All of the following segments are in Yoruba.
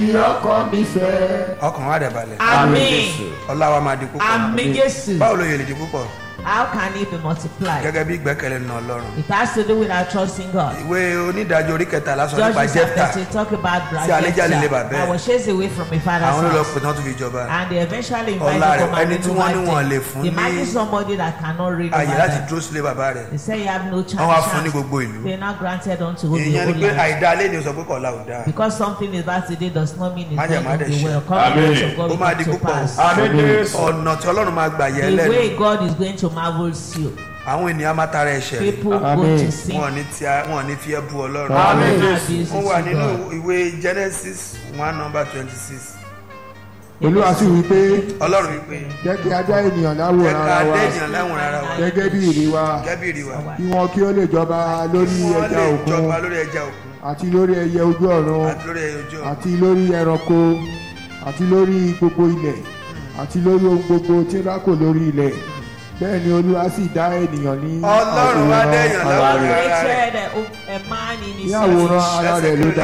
ọkọ mi fẹ́. ọkàn wa dẹ̀ balẹ̀ Àmín. ọlá wa máa di púpọ̀ Àmín Jésù. báwo ló yẹ lè di púpọ̀ How can it be multiplied? gẹ́gẹ́ bí ìgbẹ́kẹ̀lé nínú ọlọ́run It has to do with our trust in God. ìwé onídàájọ́ orí kẹtàlá sọ nípa Judges jẹ́pítà chapter 2 talk about Tí àlejò àlè lè bà Jephthah bẹ́ẹ̀. that was chased away from his father's àwọn ló lọ house. pè tán tó fi jọba And they eventually invited Ọlá rẹ̀, come and ẹni tí wọ́n ní revive wọ́n them. lè fún Imagine ní somebody that cannot read àyè over láti them. dúró sílé bàbá rẹ̀ They say you have no chance. wọ́n wá fún ní gbogbo ìlú They now granted unto the ìyẹn ni whole pé land. àìdá alẹ́ ni o sọ pé kọ̀ọ̀la ò dáa Because something is bad today does not mean it's Má jẹ̀ going má to dẹ̀ be ṣe. well. Covenant of God ó will máa come di to púpọ̀ pass. Àmín Jésù. ọ̀nà tí ọlọ́run máa gbà yẹ The lẹ́nu way God is going to marvel you. àwọn ènìyàn máa tara ẹ̀ṣẹ̀ rẹ̀ People go Àmín. to sin. wọn ò ní tí a- wọn ò ní fi ẹ́ bu ọlọ́run Àmín Don't Jésù. abuse wọ́n wà it to nínú God. ìwé Genesis one number twenty six olúwa sì wí pé ọlọ́run wípé jẹ́ kí a dá ènìyàn jẹ́ láwòrán ká ara wa dẹ́yìn láwọn ara wa gẹ́gẹ́ bí ìrí wa gẹ́bìrì wa kí wọn kí ó lè jọba lórí wọ́n ẹja lè òkun jọba lórí ẹja òkun àti lórí ẹyẹ ojú ọ̀run àti lórí ẹyẹ ojú ọ̀run àti lórí ẹranko àti lórí gbogbo ilẹ̀ àti lórí ohun gbogbo tí ń rákò lórí ilẹ̀ bẹ́ẹ̀ ni olúwa sì dá ènìyàn ní ọlọ́run wá dẹ́yìn ara láwọn rẹ̀ ara rẹ̀ Created a, a man in his ní àwòrán image. ara rẹ̀ ló dá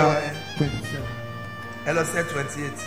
ẹ lọ sẹ́ twenty eight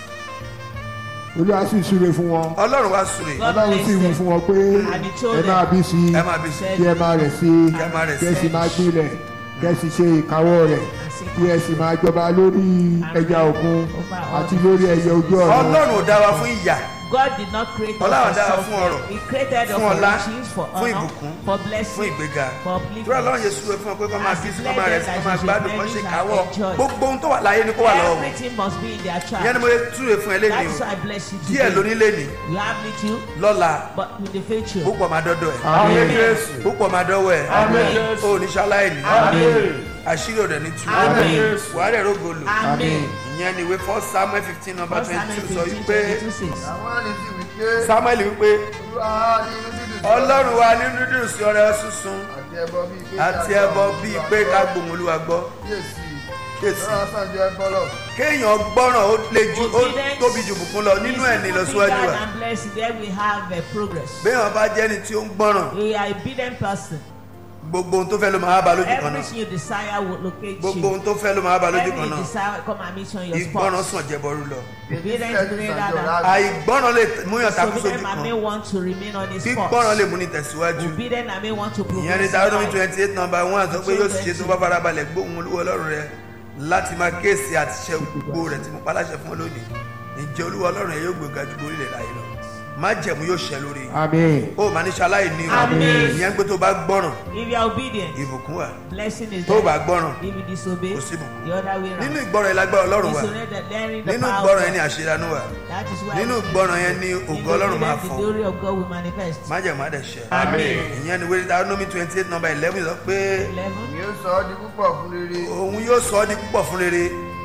olúwa sì súre fún wọn ọlọ́run wá súre God ọlọ́run sì wí bless fún wọn pé And he told ẹ máa bí sí i ẹ máa bí sí kí ẹ máa rẹ̀ sí i Kí ẹ máa rẹ̀ kí ẹ sí sì i. máa gbilẹ̀ kí ẹ sì ṣe ìkáwọ́ rẹ̀ kí ẹ sì máa jọba lórí ẹja òkun àti lórí ẹyẹ ojú ọ̀run ọlọ́run ò dá wa fún ìyà God did not create us Ọlọ́run for dá wa suffering. fún ọrọ̀, He created us fún for ọlá, riches, for fún honor, ìbùkún, for fún blessing, ìgbéga for tí ọlọ́run yẹn súre fún ọ pé kọ́ máa bí sí kọ́ máa rẹ̀ sí kọ́ máa gbádùn kọ́ ṣe káwọ́ gbogbo ohun tó wà láyé ni kó wà lọ́wọ́ wọn Everything must be in their ìyẹn ni mo child. súre fún ẹ lẹ́nu That's o why I bless you díẹ̀ today. lóní lẹ́nu You have little, lọ́la but with the future. púpọ̀ máa dọ́dọ̀ ẹ̀ Àmín Jésù. púpọ̀ máa dọ́wọ́ ẹ̀ Àmín Jésù. o ní ṣaláìní Àmín. àṣírí òdẹ ní tú Àmín. wàá rẹ̀ rógolo Amen. ìyẹn ni ìwé first samuel fifteen number First twenty Samuel two sọ 15, wípé 22 says, àwọn àlè sì wí pé samuel wípé olúwa ní inú dídùn sí ọlọ́run wa nínú dídùn sí ọrẹ sísun àti ẹbọ bíi pé àti ẹbọ bíi pé ká gbóhùn olúwa gbọ́ kíyèsí kéèsì lọ́wọ́ sàn ju ẹbọ lọ kéèyàn gbọ́ràn ó lè ju ó Obedience tóbi ju bùkún lọ nínú ẹ̀ ní is ìlọsíwájú bigger wa than blessing. There we have a progress. béèyàn bá jẹ́ ni tí ó ń gbọ́ràn You are a obedient person. gbogbo ohun tó fẹ́ ló máa bá lójú kan náà Everything you desire will locate gbogbo you. ohun tó fẹ́ ló máa bá lójú Everything kan you náà desire come and meet you on your ìgbọ́ràn spot. sàn jẹbọrú lọ Obedience Kíyèsí greater sàn ju than ọ̀la àìgbọ́ràn lè múyàn takú sójú Disobedient kan may want to remain on his gbígbọ́ràn lè spot. mú ní tẹ̀síwájú Obedient may want to ìyẹn ní progress. Deuteronomy in life. twenty eight number one sọ pé yóò sì ṣe tó bá farabalẹ̀ gbóhùn olúwa ọlọ́run rẹ láti máa kéèsì àti ṣe gbogbo rẹ̀ tí mo paláṣẹ fún ọ lónìí ǹjẹ́ olúwa ọlọ́run rẹ yóò gbéga ju orílẹ̀ láyé lọ má jẹ̀mú yóò ṣẹ lórí àmín ó máa ní ṣaláì ní o Àmín. ìyẹn pé tó bá gbọ́ràn If you are obedient, ìbùkún wà blessing is tó bá there. gbọ́ràn If you disobey, kò sí ìbùkún the other way nínú round. ìgbọ́ràn ìlágbára ọlọ́run wà Disobey that learning the nínú power ìgbọ́ràn of ẹni God. àṣeyanu wà That is why nínú we- ìgbọ́ràn yẹn ni in ògo ọlọ́run máa obedience, the fọ glory of God will manifest. májẹ̀mú àdẹ̀ṣẹ̀ Àmín. ìyẹn ni wẹ́rẹ́ Deuteronomy twenty eight number eleven sọ pé Eleven. ni ó sọ ọ́ di púpọ̀ fún rere òun yóò sọ ọ́ di púpọ̀ fún rere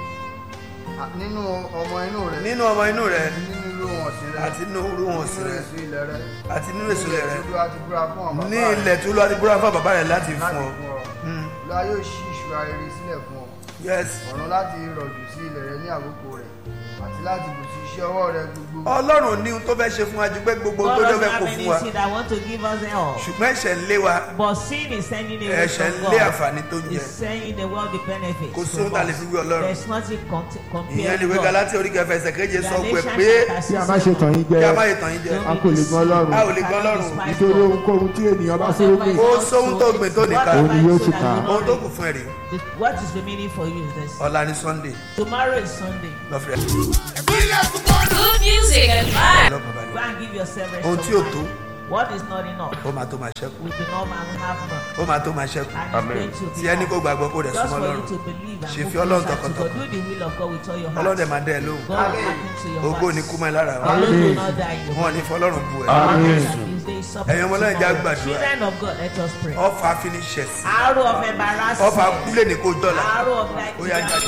à- nínú ọmọ inú rẹ nínú ọmọ inú rẹ nínú ìlú wọn sí rẹ àti nínú orú wọn sí nínú rẹ èso ilẹ̀ rẹ àti nínú èso rẹ tí olúwa ti búra fún ọmọ ní ilẹ̀ tó lọ́ọ́ ti búra fún bàbá rẹ̀ láti láti fún ọ fún ọ Mm. olúwa yóò ṣí ìṣúra rere sílẹ̀ fún ọ yes ọ̀run láti rọ̀jò sí ilẹ̀ rẹ ní àkókò rẹ̀ àti láti bù sí iṣẹ́ ọwọ́ rẹ gbogbo ọlọ́run ní ohun tó fẹ́ ṣe fún wa ju pé gbogbo ohun God tó jọ doesn't fẹ́ kó have fún wa anything that want to give us help. ṣùgbọ́n ẹ̀ṣẹ̀ ń lé wa But sin is sending away ẹ̀ṣẹ̀ ń from lé God. àǹfààní tó ń jẹ It's saying the world the benefits. kò sí from ohun tá a lè us. fi wí ọlọ́run There's nothing con- ìyẹn compared ni to ìwé God. Gálátíà orí kẹfà ẹsẹ̀ keje sọ pé Galatians pé chapter kí a six, má ṣe tàn yín jẹ kí a má yẹ tàn yín jẹ a kò lè gbọ́ ọlọ́run a ò lè gbọ́ ọlọ́run nítorí ohunkóhun tí ènìyàn bá fúrúgbìn Ó sóhun tó gbìn tó nìkan. Òun ni yóò sì ká. ohun tó kù fún ẹ rèé The- What is remaining for you is this. ọ̀la ni Sunday Tomorrow is Sunday. lọ́fẹ̀ẹ́ Good music and vibes. Go lọ́kàn balẹ̀ and give yourself rest. ohun of tí ò mind. tó What is not enough ó máa tó máa ṣẹ́kù will be normal and have none. ó máa tó máa ṣẹ́kù And it's Amen. going to be tí ẹni kò more. gbàgbọ́ kó rẹ̀ Just súnmọ́ for you lọ́rùn to believe and Ṣe move fi Ọlọ́run closer to God. tọkàntọkàn. Do the will of God with all your ọlọ́run dẹ̀ heart. máa dẹ́ ẹ lóhùn God will happen to your ògo ní heart. kú mọ́ ẹ lára wa God will not die in your wọn ò ní fọlọ́run bu ẹ Àmín. Ẹ̀yin ọmọ Ọlọ́run, jẹ́ á gbàdúrà. Children of God, let us pray. ọfà finishes Arrow of embarrassment. ọfà kúlẹ̀ ní kó dọ́là Arrow of like Ó yá, jáde.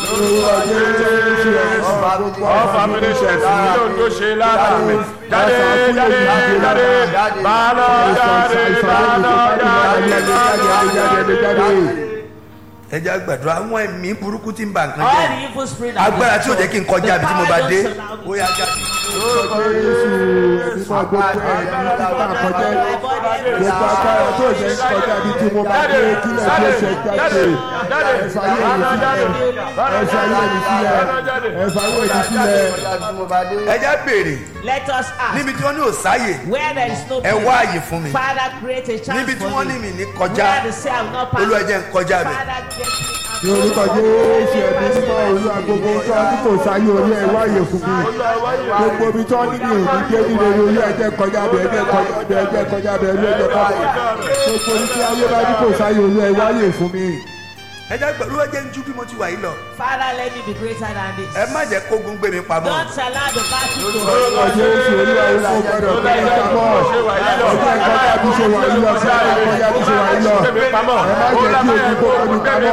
ọfà mi ní ṣẹ̀sì yóò tó ṣe lára mi jáde jáde jáde bàálọ̀ jáde bàálọ̀ jáde jáde. ẹ jẹ́ á gbàdúrà àwọn ẹ̀mí burúkú tí ń ba nǹkan all jẹ́ the evil spirit that agbára will tí ò jẹ́ kí n kọjá The àbí tí mo power bá don't dé surround ó me. yá jáde mímọ́ gbogbo ẹ̀rí títà kọjá gbogbo agbára tó jẹ́ kọjá bí tí mo bá dé kílẹ̀ tó ṣe jáde ẹ̀fà yé mi sílẹ̀ ẹ̀fà yé mi sílẹ̀ ẹ̀fà yé mi sílẹ̀. tí mo bá dé. ẹ jẹ́ béèrè Let us ask. níbi tí wọ́n ní òsáyè Where there is no ẹ wá àyè fún mi Father, create a chance níbi tí for wọ́n me. ní mi ní kọjá Where the say I will not pass. olúwa jẹ́ n kọjá bẹ̀. Father, get me ní orúkọ jésù ẹbí mímọ́ olú agogo tó ní kò sáyé orí ẹ wáyé fún mi gbogbo ibi tó ní mi ò ní dé nílé orí ẹjẹ kọjá bẹ ẹjẹ kọjá bẹ ẹjẹ kọjá bẹ ẹjẹ kọjá bẹ gbogbo ibi tí ayé bá ní kò sáyé orí ẹ wáyé fún mi. ẹ jẹ́ pẹ̀lú ẹ jẹ́ ń jú bí mo ti wà yìí lọ Father, let me be greater than this. ẹ má jẹ́ kógun gbé mi pamọ́ Don't allow the battle to orúkọ jésù olú àwọn ọmọ gbọdọ̀ gbé mi pamọ́ ọjọ́ ìkọjá bí ṣe wà yìí lọ sí ọjọ́ ìkọjá bí ṣe wà yìí lọ ẹ má jẹ́ kí ogun kó kọ́ mi pamọ́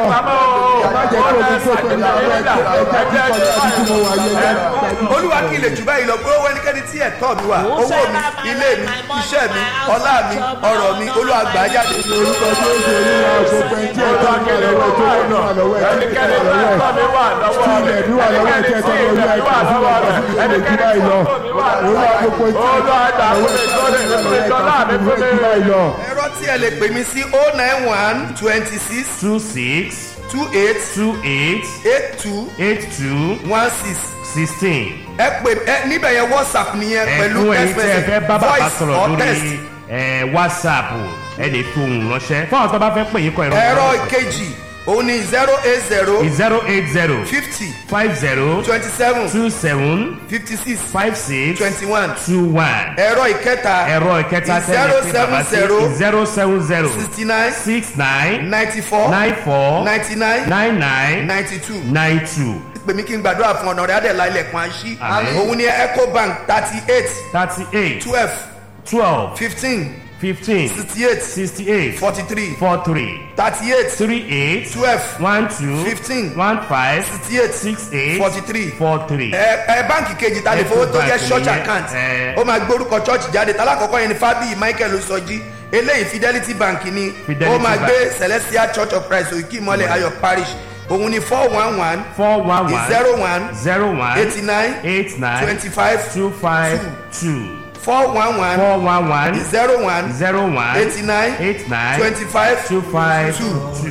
ẹ má jẹ́ kí ogun kó kọ́ mi pamọ́ ẹ jẹ́ kí kọjá bí tí mo wà yìí lọ. olúwa kí ilé jù báyìí lọ pé owó ẹnikẹ́ni tí ẹ̀tọ́ mi wà owó mi ilé mi iṣẹ́ mi ọlá mi ọ̀rọ̀ mi olúwa gbà á jáde orúkọ jésù olúwa gbogbo ẹni tí ẹ̀tọ́ mi wà lọ́wọ́ tó wà wà lọ́wọ́ ẹ tí ẹnikẹ́ni ẹ̀tọ́ tí mi ẹ̀tọ́ mi wà lọ́wọ́ tí ilẹ̀ mi wà lọ́wọ́ tí ẹ̀tọ́ mi olúwa ìgbà fún wa fún mi ilé jù báyìí lọ olúwa gbogbo tí Olúwa gbà ẹ̀tọ́ fún mi mi, lọ́wọ́ gbọ́dọ̀, ìgbà gbọ́dọ̀, fún mi ilé jù báyìí lọ. ẹ̀rọ tí ẹ lè pè mí sí o nine one twenty six two six two eight two eight eight two eight two one six sixteen. ẹ pè ẹ níbẹ̀ yẹn whatsapp nìyẹn pẹ̀lú ẹ̀fún ẹ̀yin text tí ẹ fẹ́ bá message bàbá voice sọ̀rọ̀ or text lórí ẹ̀, whatsapp ẹ lè fi ohùn ránṣẹ́ fún àwọn tó bá fẹ́ pè yín kọ ẹ̀rọ ẹ̀rọ ìkejì òun ni zero eight zero zero eight zero fifty five zero twenty seven two seven fifty six five six twenty one two one ẹ̀rọ ìkẹta ẹ̀rọ ìkẹta zero tẹ́lẹ̀ pé seven bàbá sí zero zero seven zero sixty nine six nine ninety four nine four ninety nine nine nine ninety two nine two pèmí kí n gbàdúrà fún ọ̀nà rẹ̀ adẹ̀lá ilẹ̀kùn àṣì Àmín. òun ni ecobank thirty eight thirty eight twelve twelve fifteen fifteen sixty eight sixty eight forty three four three thirty eight three eight twelve one two Fifteen. one five sixty eight six eight forty three four three. ẹ ẹ báǹkì kejì ta lè fowó tó jẹ́ Ecobank church nìyẹn, account ẹ. ó máa gbórúkọ church jáde talákọ̀ọ́kọ́ yẹn ni fábíyì michael osọjí eléyìí fidelity bank ni Fidelity ó máa Bank. gbé celestial church of christ òkè ìmọ̀lẹ̀ ayọ̀ parish òun ni four one one four one one zero one zero one eighty nine eight nine twenty five two five two four one one four one one zero one zero one eighty nine eight nine twenty five two five two. two.